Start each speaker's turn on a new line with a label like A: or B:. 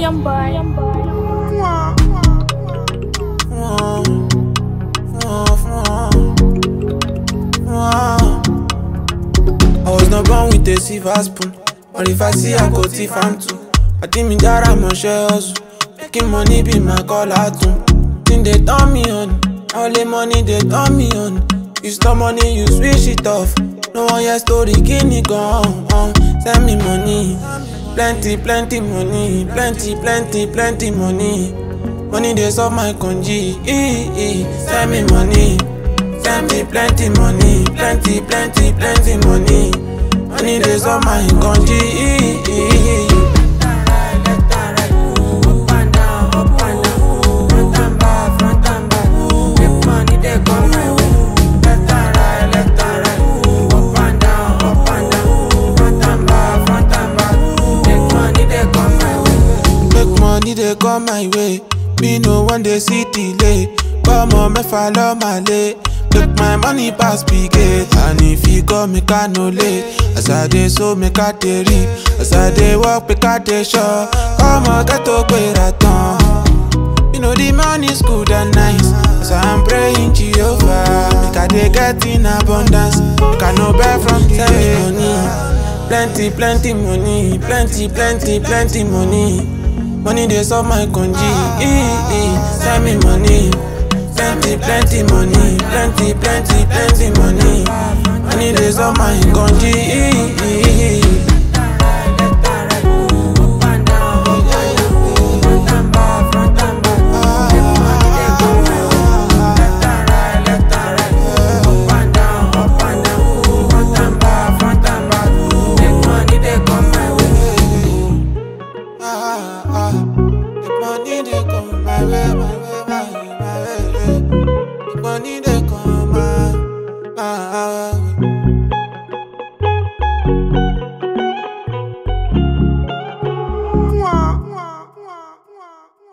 A: Young boy, young boy.
B: I was not born with a silver spoon, but if I see I go thief am too. I think me jara mo share hustle, making money be my call out too. Think they turn me on, all the money they turn me on. You stop money, you switch it off. No one hear story, guinea gone. Uh, send me money, plenty, plenty money, plenty, plenty, plenty money. Money they solve my conji, eh, eh. send me money. Send me plenty money, plenty, plenty, plenty money. Money days on my country. Make money they come my way. Me no one day see delay. Come on, me follow my lay. Make my money pass big gate. And if you go, make I no late. As I dey so, make I dey reap. As I dey walk, make I dey sure. Come on, get to pay that You know the money's good and nice. So I'm praying Jehovah. Make I dey get in abundance. Make I no buy from the money. Plenty, plenty money. Plenty, plenty, plenty money. Money dey solve my conji. Eh, eh. Send me money. Plenty, plenty money. Plenty, plenty, plenty money. Money dey solve my conji. Eh, eh, eh. ah, ah. The money they come my way, my way, my way, my way. The money they come my, my way.